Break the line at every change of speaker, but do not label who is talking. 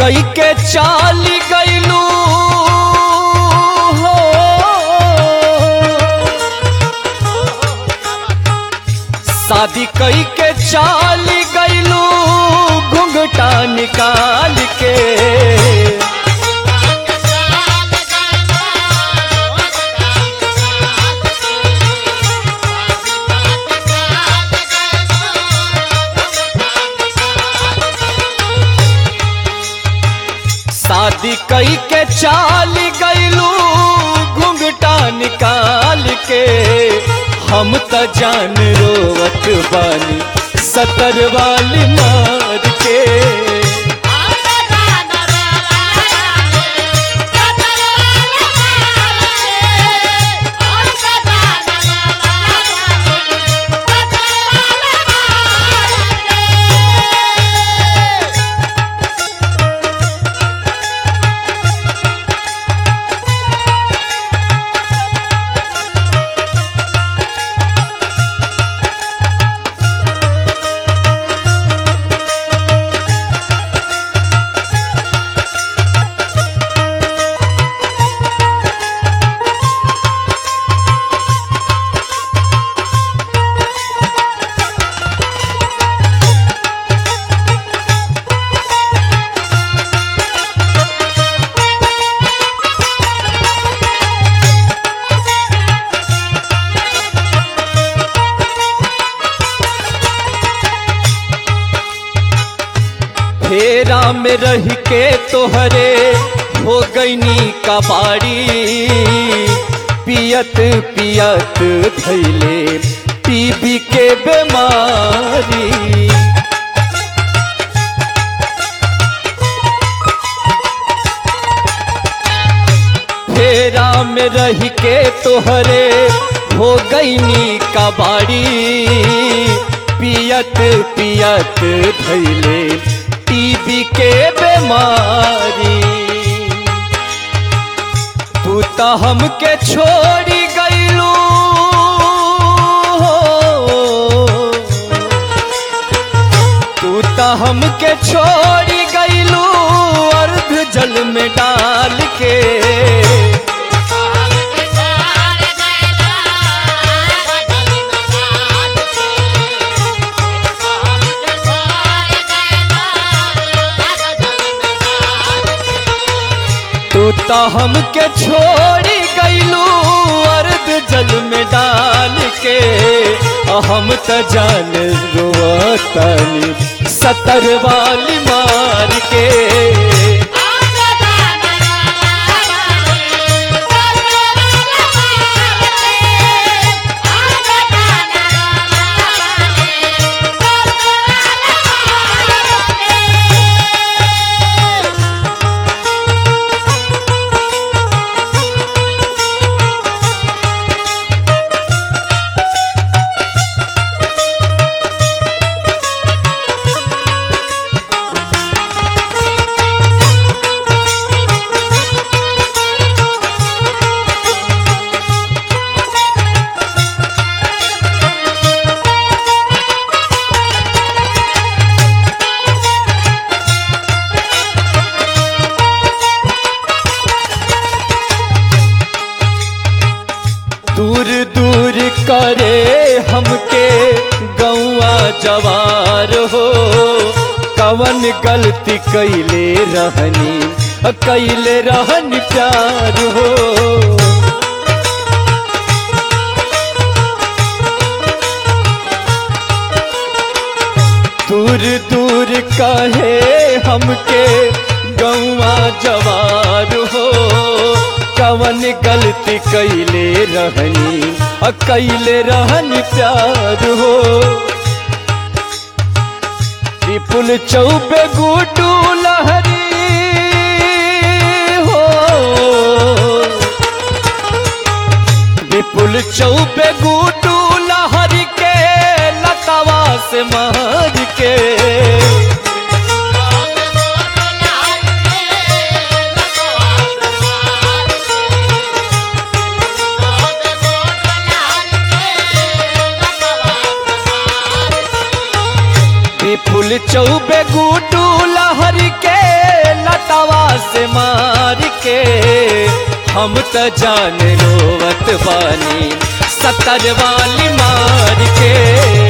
कई के चाली गईलू हो शादी कई के चाली गईलू घुंघटा निकाल के शादी कई के चाल गईलू घुंघटा निकाल के हम त जान रोवत बानी सतर वाली मार के फेरा में रह के तोहरे हो गईनी कबाड़ी पियत पियत धैले टीबी के बीमारी फेरा में रह के तोहरे हो गईनी कबाड़ी पियत पियत धैले टीबी के बीमारी तू तो हमके छोड़ी गईलू तू तो हमके छोड़ी गईलू अर्ध जल में डाल के तू तो हमके छोड़ी गईलू अर्ध जल में डाल के आ हम त जान रोवतनी सतर वाली मार के दूर दूर करे हमके गौआ जवार हो कवन गलती कैले रहनी कैले रहन प्यार हो दूर दूर कहे हमके गौआ जवार हो कवन गलती कैले रहनी अ कैले रहन प्यार हो विपुल चौबे गुडू लहरी हो विपुल चौबे गुडू लहरी के लतावा से मार के विपुल चौबे गुडू लहरी के लत हम त जान रोवत बानी सतर वाली मार के